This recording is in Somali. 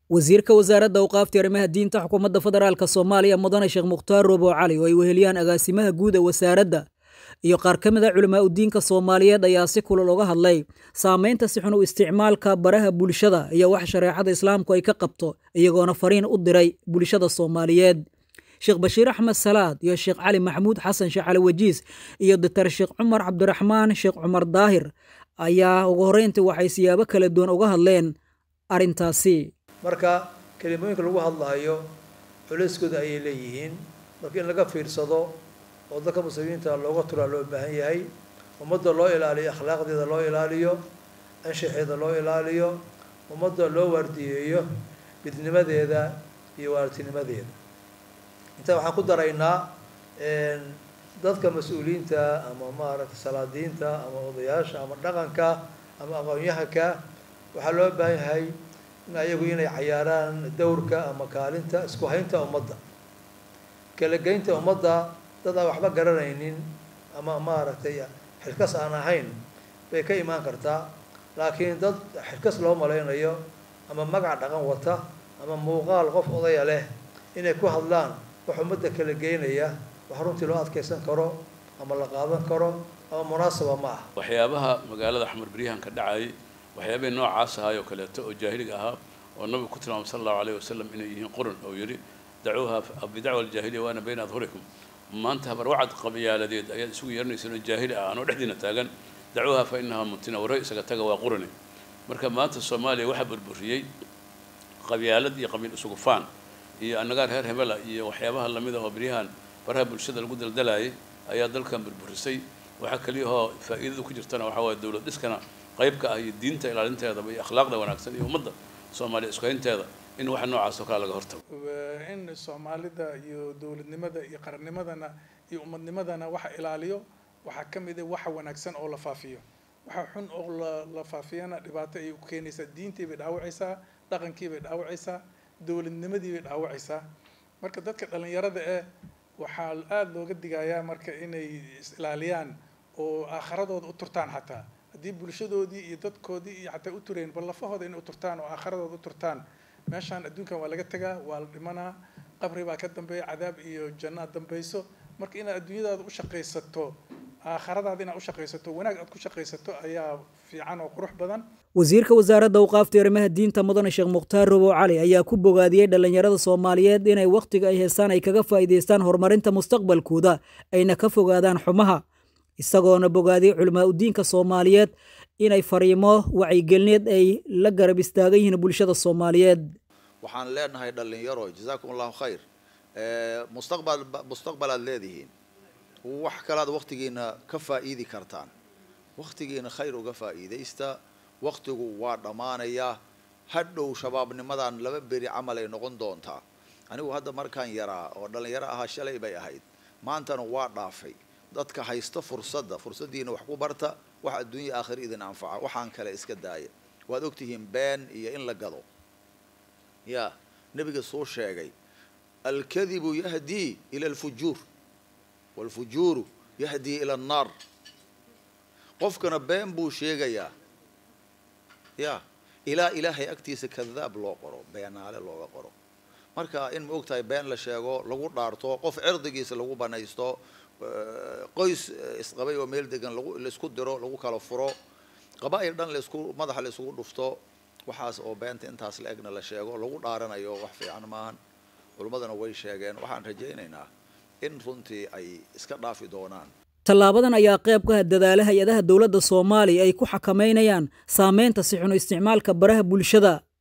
wasiirka wasaaradda awqaafta arrimaha diinta xukuumadda federaalk soomaaliya mudane sheekh mukhtaar roobo cali oo ay weheliyaan agaasimaha guud ee wasaaradda iyo qaar ka mid a culimaa udiinka soomaaliyeed ayaa si kulal uga hadlay saameynta si xun u isticmaalka baraha bulshada iyo wax shareecada islaamku ay ka qabto iyagoona fariin u diray bulshada soomaaliyeed sheekh bashiir axmed salaad iyo sheekh cali maxamuud xasan sheekh cali wajiis iyo doctor sheekh cumar cabdiraxmaan sheekh cumar daahir ayaa ugu horreyntii waxay siyaabo kala duwan uga hadleen arrintaasi marka kelimooyinka lagu hadlaayo culeyskooda ayay leeyihiin marka in laga fiirsado oo dadka muslimiinta looga turaa loo baahan yahay ummadda loo ilaaliyo akhlaaqdeeda loo ilaaliyo anshaxeeda loo ilaaliyo ummadda loo waardiyeeyo midnimadeeda iyo waartinimadeeda intaa waxaan ku daraynaa dadka mas-uuliyiinta ama maaragtay salaadiinta ama odayaasha ama dhaqanka ama aqoon-yahanka waxaa loo baahan yahay in ayagu inay cayaaraan dowrka ama kaalinta isku haynta ummadda kala geynta ummadda dad aan waxba garanaynin ama maaragtay xilkas aan ahayn bay ka imaan kartaa laakiin dad xilkas loo malaynayo ama magac dhaqan wata ama muuqaal qof odaya leh inay ku hadlaan wax ummadda kala geynaya wax runtii loo adkeysan karo ama la qaadan karo ama munaasaba ma ah waxyaabaha magaalada xamar beryahan ka dhacayay waxyaabihii noocaas ahaay oo kaleeto oo jaahiliga ahaa oo nabigu ku tilmaamay sala allahu alayh wasalam inay yihiin qurun oo yidhi dacuuha bidacwa aljaahiliya waana bayna adhurikum maanta habarwacad qabiyaaladeed ayaad isugu yeeranayseen oo jaahili ah anoo dhexdiina taagan dacuuha fa inahaa muntina warre isaga taga waa qurani marka maanta soomaaliya waxaa burburiyey qabyaalad iyo qabiil isugu faan iyo annagaa reer hebela iyo waxyaabaha lamida oo beryahan baraha bulshada lagu daldalayay ayaa dalkan burburisay waxaa keliyahoo faa'iidada ku jirtana waxaa waaye dowlad dhiskana qayb ka ah iyo diinta ilaalinteedaba iyo akhlaaqda wanaagsan iyo ummadda soomaaliya isku haynteeda in waxa noocaas oo kale laga hortago in soomaalida iyo dowladnimada iyo qarannimadana iyo ummadnimadana waxa ilaaliyo waxaa ka mid ah waxa wanaagsan oo la faafiyo waxa xun oo la la faafiyana dhibaato ayay ku keenaysaa diintii bay dhaawacaysaa dhaqankii bay dhaawacaysaa dowladnimadii bay dhaawacaysaa marka dadka dhalinyarada eh waxaa aada looga digayaa marka inay is ilaaliyaan oo aakharadooda u turtaan xataa haddii bulshadoodii iyo dadkoodii iyo xataa u tureen bal lafahooda inay u turtaan oo aakharadooda u turtaan meeshaan adduunkan waa laga tegaa waa la dhimanaa qabri baa ka dambeeya cadaab iyo jannaad dambayso marka inaad adduunyadaada u shaqaysato aakhiradaada inaad u shaqaysato wanaag aad ku shaqaysato ayaa fiican oo qurux badan wasiirka wasaaradda awqaafta arrimaha diinta mudane sheekh mukhtaar robow cali ayaa ku bogaadiyey dhallinyarada soomaaliyeed inay wakhtiga ay heestaan ay kaga faa'iidaystaan horumarinta mustaqbalkooda ayna ka fogaadaan xumaha isagoona bogaadiyey culimaa udiinka soomaaliyeed inay fariimo wacyigelneed ay la garab istaagan yihiin bulshada soomaaliyeed waxaan leenahay dhalinyaro jazaakum allahu khayr mustaqbal mustaqbalaad leedihiin wax kalaad waktigiina ka faa'iidi kartaan waktigiina khayr uga faa'iidaysta waktigu waa dhammaanayaa hadhow shabaabnimadan laba beri camal ay noqon doontaa anigu hadda markaan yaraa oo dhalinyaro ahaa shalay bay ahayd maantana waa dhaafay dadka haysta fursadda fursaddiina wax ku barta wax adduunya aakhira idin anfaca waxaan kale iska daaya waad ogtihiin been iyo in la gado ya nebiga soo sheegay alkadibu yahdii ila alfujuur waalfujuuru yahdii ila annaar qofkana been buu sheegayaa ya ilaa ilaahay agtiisa kadaab loo qoro beenaale looga qoro marka in ma ogtahay been la sheego lagu dhaarto qof cirdigiisa lagu banaysto qoys isqabay oo meel degan lagu laisku diro lagu kala furo qabaa'il dhan laisku madaxa la isugu dhufto waxaas oo beenta intaas la egna la sheego lagu dhaaranayo wax fiican maahan culimmadana way sheegeen waxaan rajaynaynaa in runtii ay iska dhaafi doonaan tallaabadan ayaa qayb ka ah dadaala hay-adaha dowladda soomaaliya ay ku xakamaynayaan saameynta si xuno isticmaalka baraha bulshada